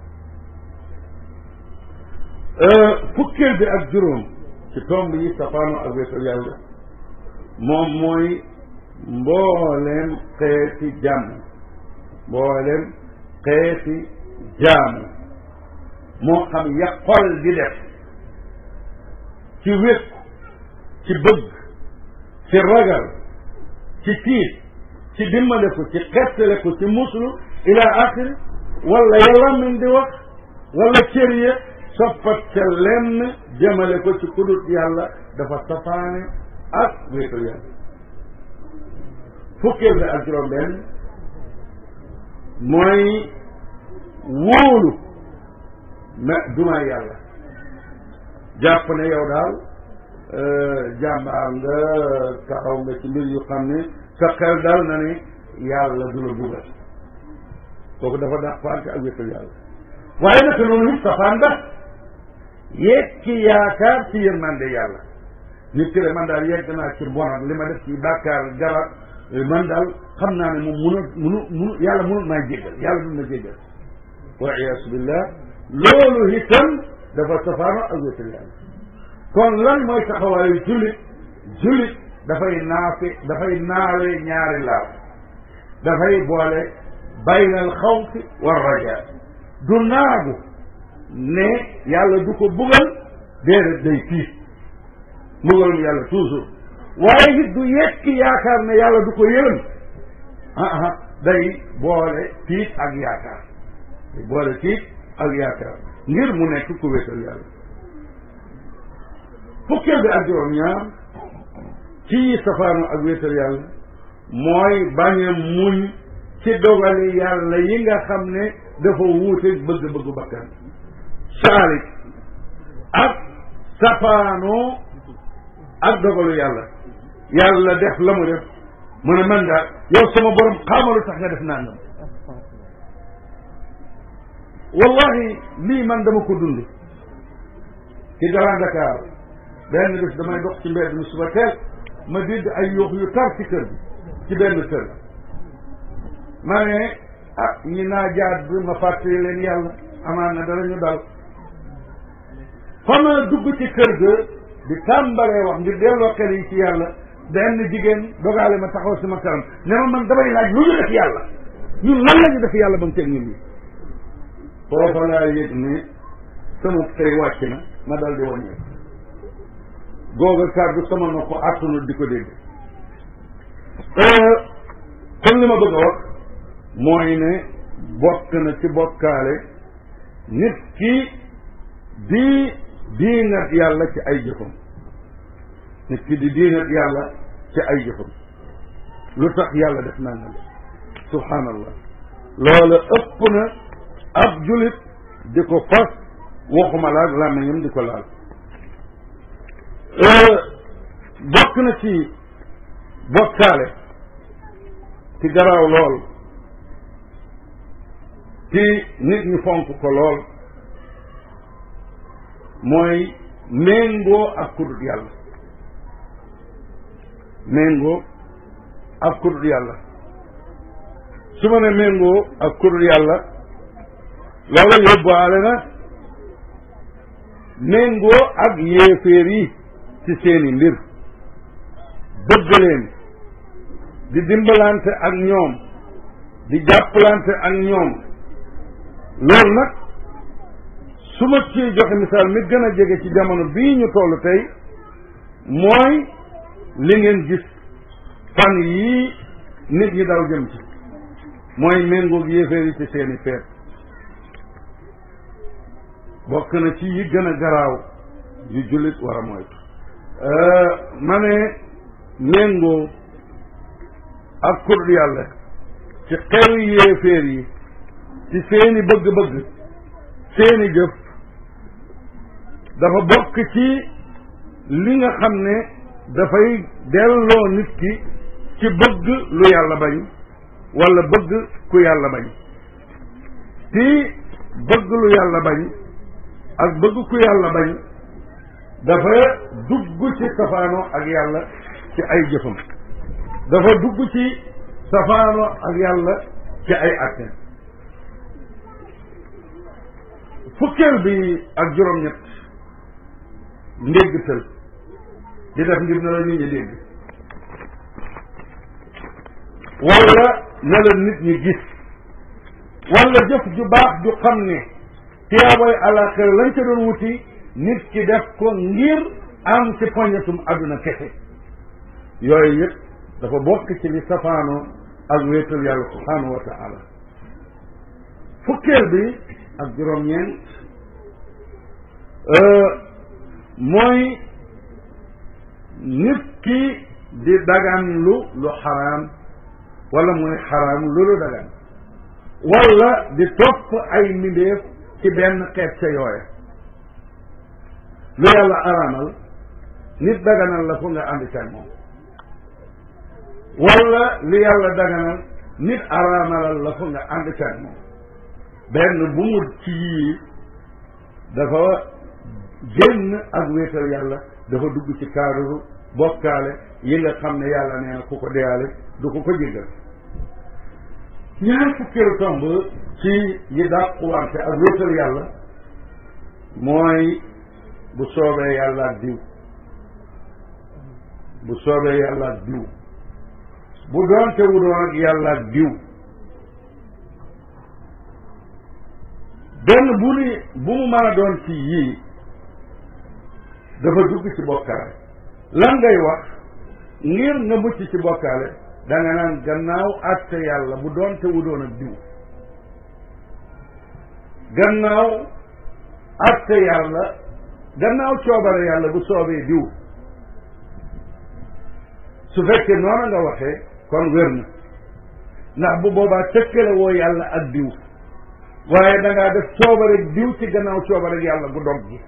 fukkeel bi ak juróom ci tomb yi safaano ak wétul yàlla moom mooy mbooleem xeeti jàmm mbooleem xeeti jaamu moo xam ya xol di def ci wékku ci bëgg ci ragal ci tiit ci dimbale ko ci xettale ko ci muslu ila axiri wala yàlla min di wax wala cër ya soppat ca lenn jëmale ko ci kudut yàlla dafa safaane ak wéetal yàlla fukkeel bi ak juróom benn mooy wóolu ma duma yàlla jàpp ne yow daal jàmbaar nga taxaw nga ci mbir yu xam ne sa xel dal na ne yàlla du la dugal kooku dafa dàq faante ak wéttal yàlla waaye naka noonu nit safaan ba yekki yaakaar ci yërmande yàlla nit ki de man daal yegg naa ci bonam li ma def ci bàkkaar garab man daal xam naa ne moom munu munu munu yàlla munut maa jéggal yàlla dul na jéggal wa iyaasu billah loolu itam dafa safaano ak wéttal yàlla kon lan mooy taxawaayu jullit jullit dafay naafe dafay naawe ñaari laaw dafay boole baynal xawfi wa rajaa du naagu ne yàlla du ko bugal déedéet day tiit mbugalum yàlla toujours waaye it du yekki yaakaar ne yàlla du ko yërëm ah ah day boole tiit ak yaakaar day boole tiit ak yaakaar ngir mu nekk ku wéetal yàlla fukkeel bi ak juróom ñaar ci safaanu ak wéetal yàlla mooy bañ a muñ ci dogali yàlla yi nga xam ne dafa wuute bëgg-bëggu bakkan saalik ak safaanoo ak dogalu yàlla yàlla def la mu def mu ne man daal yow sama borom xaamalu tax nga def nangam wallahi lii man dama ko dund ci Grand Dakar benn bés damay dox ci mbedd mi suba teel ma dégg ay yoox yu tar ci kër bi ci benn kër ma ne ah ñi naa jaat bi ma fàttali leen yàlla amaan na dara ñu dal fa ma dugg ci kër ga di tàmbalee wax ngir delloo xel yi ci yàlla benn jigéen dogaale ma taxaw sama kanam ne ma man damay laaj lu ñu def yàlla ñun lan la ñu def yàlla ba mu teg ñun ñi foofa laa yëg ne sama tey wàcc na ma dal di wàññeeku googa kàddu sama nopp àttanul di ko dégg kon li ma bëgg a wax mooy ne bokk na ci bokkaale nit ki di diingat yàlla ci ay jëfam nit ki di diingat yàlla ci ay jëfam lu tax yàlla def naa nga subhaanallah loola ëpp na ab julit di ko fas waxuma laal làmmiñam di ko laal bokk na ci bokkaale ci garaaw lool te nit ñi fonk ko lool mooy méngoo ak kudut yàlla méngoo ak kudut yàlla su ma ne méngoo ak kudut yàlla loola yóbbaale na méngoo ak yéeféer yi ci seeni mbir bëgg leen di dimbalante ak ñoom di jàppalante ak ñoom loolu nag su ma ci joxe misaal mi gën a jege ci jamono bii ñu toll tey mooy li ngeen gis fan yii nit ñi daw jëm ci mooy méngoog yéeféer yi ci seeni feet bokk na ci yi gën a garaaw yu jullit war a moytu ma ne méngoo ak kur yàlla ci xew yéeféer yi ci seeni bëgg-bëgg seeni jëf dafa bokk ci li nga xam ne dafay delloo nit ki ci bëgg lu yàlla bañ wala bëgg ku yàlla bañ ci bëgg lu yàlla bañ ak bëgg ku yàlla bañ dafa dugg ci safaano ak yàlla ci ay jëfam dafa dugg ci safaano ak yàlla ci ay atte fukkeel bi ak juróom-ñett ndéggtal di def ngir na la nit ñi dégg wala na la nit ñi gis wala jëf ju baax ju xam ne tiyaaboy àllaaxira lañ ca doon wuti nit ki def ko ngir am ci poñetum àdduna kese yooyu yëpp dafa bokk ci li safaanoo ak wéetal yàlla subhaanahu wa taala fukkeel bi ak juróom-ñeent mooy nit ki di dagan lu lu xaraam wala muy xaraam lu lu dagan wala di topp ay mbindeef ci benn xeet ca yooya lu yàlla araamal nit daganal la fu nga ànd ca moom wala li yàlla daganal nit araamalal la fu nga ànd ca moom benn bu mu ci yii dafa génn ak wéetal yàlla dafa dugg ci kaaduru bokkaale yi nga xam ne yàlla nee na ku ko deyaale du ko ko jéggal ñaar fukkeelu tomb ci yi dàquwante ak wéetal yàlla mooy bu soobee yàlla ak diw bu soobee yàlla ak diw bu doonte wu doon ak yàlla ak diw benn bu ni bu mu mën a doon ci yii dafa dugg ci bokkaale lan ngay wax ngir nga mucc ci bokkaale da nga naan gannaaw àtte yàlla bu doonte wu doon ak diw gannaaw àtte yàlla gannaaw coobare yàlla bu soobee diw su fekkee noonu nga waxee kon wér na ndax bu boobaa tëkkale woo yàlla ak diw waaye da ngaa def coobare diw ci gannaaw coobare yàlla gu dog gi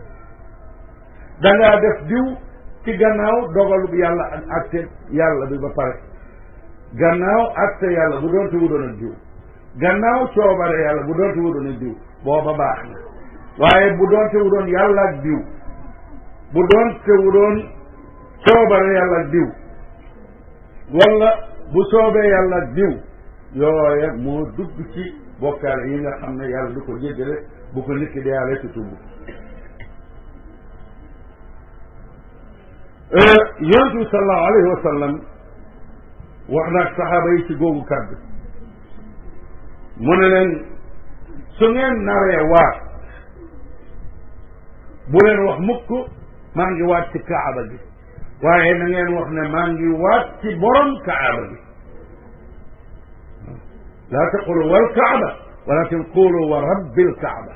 da ngaa def diw ci gannaaw dogalu yàlla ak àtte yàlla bi ba pare gannaaw àtte yàlla bu doonte wu doon ak diw gannaaw coobare yàlla bu doonte wu doon ak diw booba baax na waaye bu doonte wu doon yàlla ak diw bu doonte wu doon coobare yàlla ak diw wala bu soobee yàlla ak diw yooya moo dugg ci bokkaale yi nga xam ne yàlla du ko jéggale bu ko nit ki deyaale ci tubb yonent bi sallallahu alayhi wa sallam wax naag saxaaba yi ci googu kàddu mu ne leen su ngeen naree waat bu leen wax mukk maa ngi waat ci kaaba gi waaye na ngeen wax ne maa ngi waat ci borom kaaba gi laa taqulu wal kaaba walakin qulu wa rabbil kaaba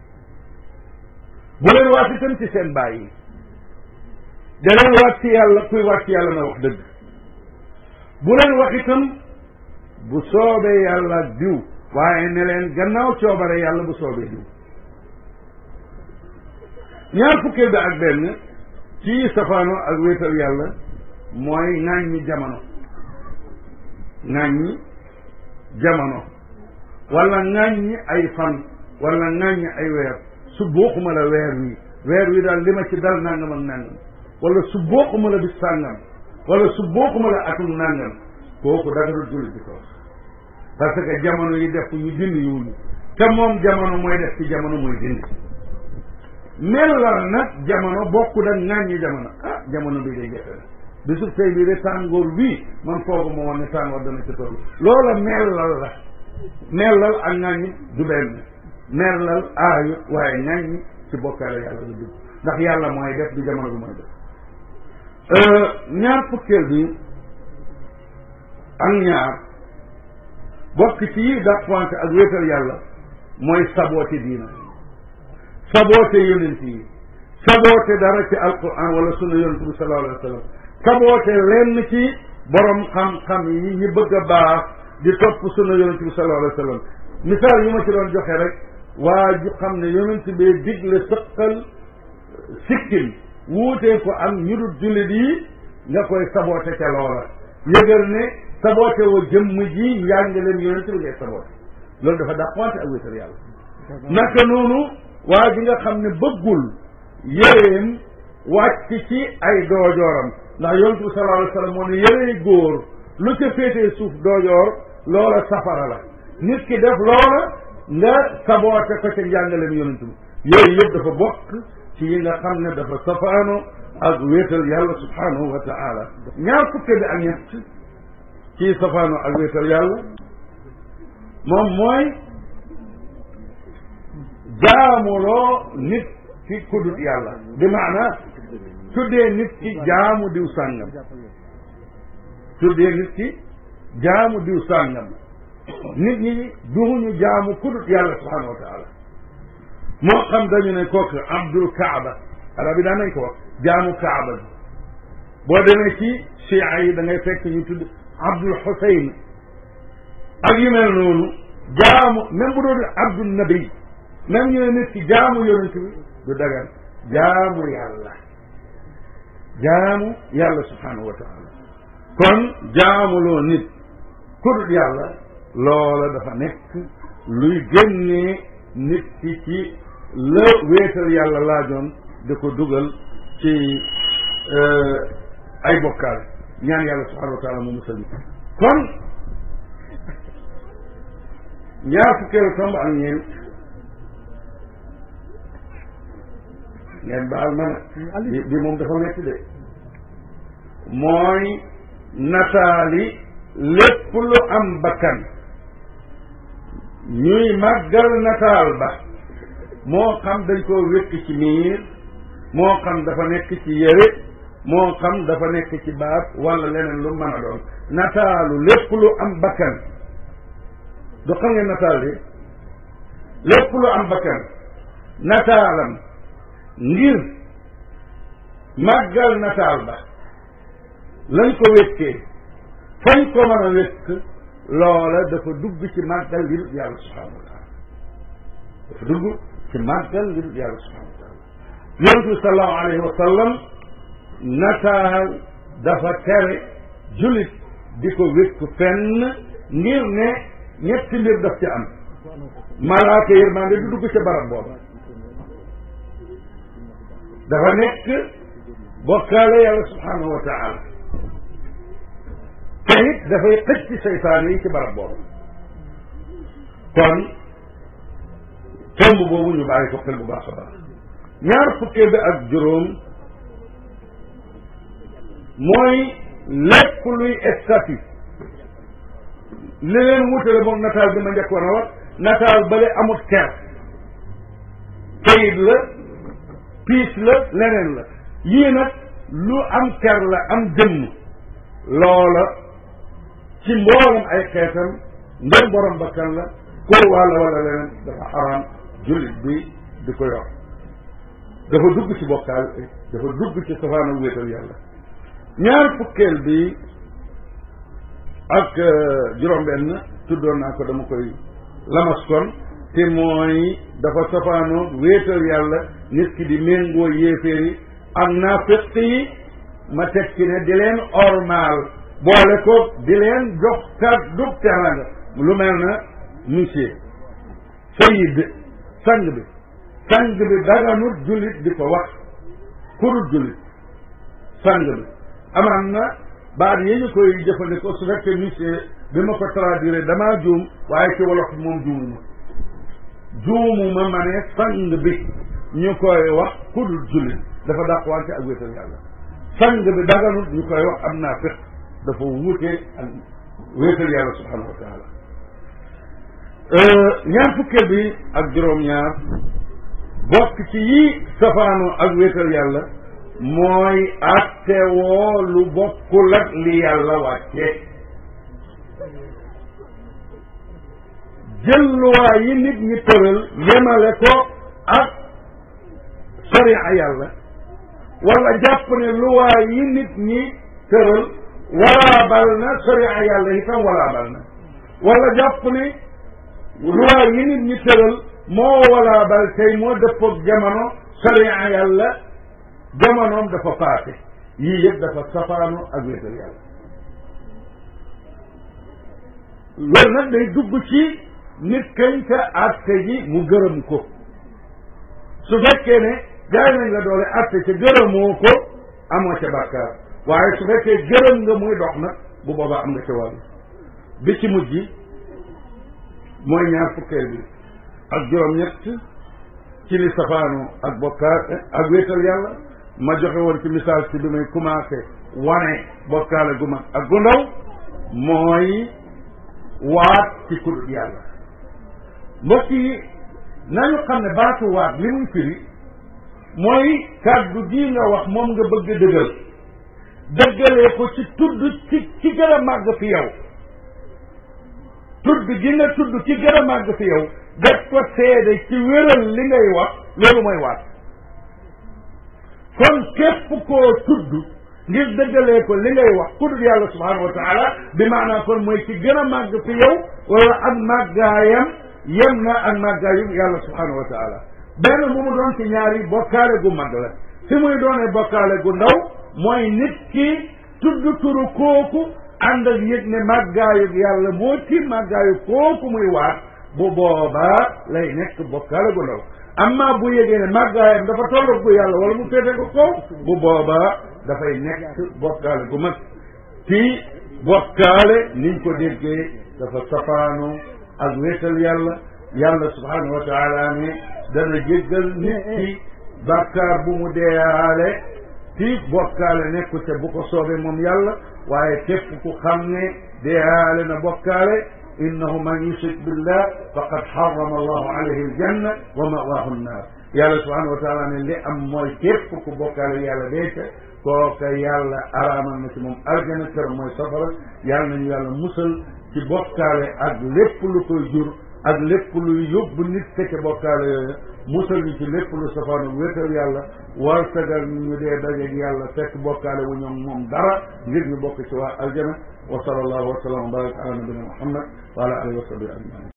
bu leen waat itam ci seen baay yi da leen waat ci yàlla kuy waat ci yàlla na wax dëgg bu leen wax itam bu soobee yàlla diw waaye ne leen gannaaw coobare yàlla bu soobee diw ñaar fukkee bi ak benn ci safaano ak wéetal yàlla mooy ŋàññi jamono ŋàññi jamono wala ŋàññi ay fan wala ŋàññi ay weer su booxuma la weer wi weer wi daal li ma ci dal nangam ak nangam wala su booxuma la bis sàngam wala su booxuma la atum nangam kooku danga dul jullit di ko wax parce que jamono yi def ñu dindi yiwuñu te moom jamono mooy def ci jamono mooy dindi mellal nag jamono bokku da ŋàññi jamono ah jamono bi day jafe la bisu tey bii de tàngoor bii man foogu ma woon ne tàngoor dana ci toll loola mellal la mellal ak ŋàññi du benn mellal aayu waaye ŋàññi ci bokkaale yàlla la dugg ndax yàlla mooy def di jamono bi mooy def ñaar fukkeel bi ak ñaar bokk ci yi dàqwante ak wéetal yàlla mooy saboote diina saboote yonent yi saboote dara ci alquran wala sunna yonent bi sallallahu alayhi wa sallam saboote lenn ci borom xam-xam yi ñi bëgg a baax di topp sunna yonent bi sallallahu alayhi wa sallam misaal yu ma ci doon joxe rek waa ju xam ne yonent bee digle sëqal sikkim wuutee ko am ñu dul jullit yi nga koy saboote ca loola yëgal ne saboote woo jëmm ji njàngaleen yonent bi ngay saboote loolu dafa dàqwante ak wéetal yàlla naka noonu waa ji nga xam ne bëggul yéreem wàcc ci ay doojooram ndax yonent bi sallallahu alayhi wa sallam moo ne yérey góor lu ca féetee suuf doojoor loola safara la nit ki def loola nga saboote ko ca njàngaleem yonent bi yooyu yëpp dafa bokk ci yi nga xam ne dafa safaano ak wéetal yàlla subhanahu wa taala ñaar fukke bi ak ñett ci safaano ak wéetal yàlla moom mooy jaamuloo nit ki kudut yàlla bi maana tuddee nit ki jaamu diw sàngam tuddee nit ki jaamu diw sàngam nit ñi duñu jaamu kudut yàlla subhanahu wa taala moo xam dañu ne kooku abdul kaaba arab yi daan nañ ko wax jaamu kaaba bi boo demee ci chia yi da ngay fekk ñu tudd abdul xusayn ak yu mel noonu jaamu même bu doon abdul nabi même ñu ne nit ki jaamu yonent bi du dagan jaamu yàlla jaamu yàlla subhanahu wa taala kon jaamuloo nit ku dul yàlla loola dafa nekk luy génnee nit ki ci la wéetal yàlla laajoon di ko dugal ci ay bokkaal ñaan yàlla subhanahu wa taala mu musal kon ñaar fukkeelu tomb ak ñeent ngeen baal ma nag bi bi moom dafa metti de mooy nataali lépp lu am bakkan ñuy màggal nataal ba moo xam dañ koo wékk ci miir moo xam dafa nekk ci yére moo xam dafa nekk ci baat wala leneen lu mën a doon nataalu lépp lu am bakkan du xam ngeen nataal bi lépp lu am bakkan nataalam ngir màggal nataal ba lañ ko wékkee fañ ko mën a wékk loola dafa dugg ci màggal li dul yàlla subhanahu wa taala dafa dugg ci màggal li dul yàlla subhanahu wa taala yonent bi sallallahu alayhi wa sallam nataal dafa tere julit di ko wékk fenn ngir ne ñetti mbir daf ci am malaaka yërmande du dugg ca barab booba dafa nekk bokkaale yàlla subhanahu wa taala te it dafay xëcc seytaan yi ci barab boobu kon tomb boobu ñu bàyyi ko xel bu baax a baax ñaar fukkee bi ak juróom mooy lépp luy statut li leen wutale moom nataal bi ma njëkkoon a wax nataal bale amut ker kayit la piis la leneen la yii nag lu am ker la am jëmm loola ci mboolam ay xeetam ndem borom bakkan la ko wàlla wala leneen dafa araam jullit bi di ko yor dafa dugg ci bokkaal dafa dugg ci safaana wéetal yàlla ñaar fukkeel bi ak juróom-benn tuddoon naa ko dama koy lamas kon te mooy dafa safaano wéetal yàlla nit ki di méngoo yéeféer yi ak naafiq yi ma teg ci ne di leen ormaal boole ko di leen jox kàddu teranga lu mel na monsieur sayid sang bi sang bi daganut jullit di ko wax kurut jullit sang bi amaan na baat yi ñu koy jëfandikoo su fekkee monsieur bi ma ko traduire damaa juum waaye ci wolof moom juumuma juumuma ma ne sang bi ñu koy wax kurut jullit dafa dàqwante ak wéetal yàlla sang bi daganut ñu koy wax am naa fiq dafa wuute ak wéetal yàlla subhanahu wa taala ñaar fukkeel bi ak juróom-ñaar bokk ci yi safaanu ak wéetal yàlla mooy attewoo lu bokkul ak li yàlla wàcce jël luwaa yi nit ñi tëral yemale ko ak sariya yàlla wala jàpp ne luwaa yi nit ñi tëral walaabal na sariya yàlla itam walaabal na wala jàpp ne luwaa yi nit ñi tëral moo walaabal tey moo dëppoog jamono sariya yàlla jamonoom dafa paase yii yëpp dafa safaanu ak wéetal yàlla loolu nag day dugg ci nit kañ ka atte ji mu gërëm ko su fekkee ne jaay nañ la doole atte ca gërëmoo ko amoo ca bàkkaar waaye su fekkee gërëm nga muy dox nag bu boobaa am nga ca wàll bi ci mujj mooy ñaar fukkeel bi ak juróom-ñett ci li safaanu ak bokkaar ak wéetal yàlla ma joxe woon ci misaal ci bi may commencé wane bokkaale gu mag ak gu ndaw mooy waat ci kudut yàlla mbokk yi nañu xam ne baatu waat li muy firi mooy kàddu gi nga wax moom nga bëgg dëggal dëggalee ko ci tudd ci ci gën a màgg fi yow tudd gi nga tudd ci gën a màgg fi yow def ko seede ci wéral li ngay wax loolu mooy waat kon képp koo tudd ngir dëggalee ko li ngay wax ku dul yàlla subhanahu wa taala bi maanaam kon mooy ci gën a màgg fi yow wala ak màggaayam yem na ak màggaayu yàlla subhanahu wa taala benn bu mu doon ci ñaari bokkaale gu mag la fi muy doonee bokkaale gu ndaw mooy nit ki tudd turu kooku ànd ak yëg ne màggaayu yàlla moo ci màggaayu kooku muy waat bu boobaa lay nekk bokkaale gu ndaw amma bu yëgee ne màggaayam dafa tollu gu yàlla wala mu féete ko kaw bu boobaa dafay nekk bokkaale gu mag ci bokkaale niñ ko déggee dafa safaanu ak wéetal yàlla yàlla subhanahu wa taala ne dana jéggal nit ki bàkkaar bu mu deeyaale ci bokkaale nekku te bu ko soobee moom yàlla waaye képp ku xam ne deeyaale na bokkaale innahu man yushrik billah faqad harrama allahu alayhi aljanna wa mawaahu nnaar yàlla subhanahu wa taala ne li am mooy képp ku bokkaale yàlla deete kooka yàlla araamal na ci moom aljana kër mooy safara yàlla nañu yàlla musal ci bokkaale ak lépp lu koy jur ak lépp luy yóbbu nit fekk bokkaale yooyu musal ñu ci lépp lu safaanu wéetal yàlla war sagal ñu dee dajeeg yàlla fekk bokkaale wu ñoom moom dara ngir ñu bokk ci waa aljana wa sallallahu wa sallam wa baraka ala nabina muhammad wa ala alihi wa sahbihi ajmain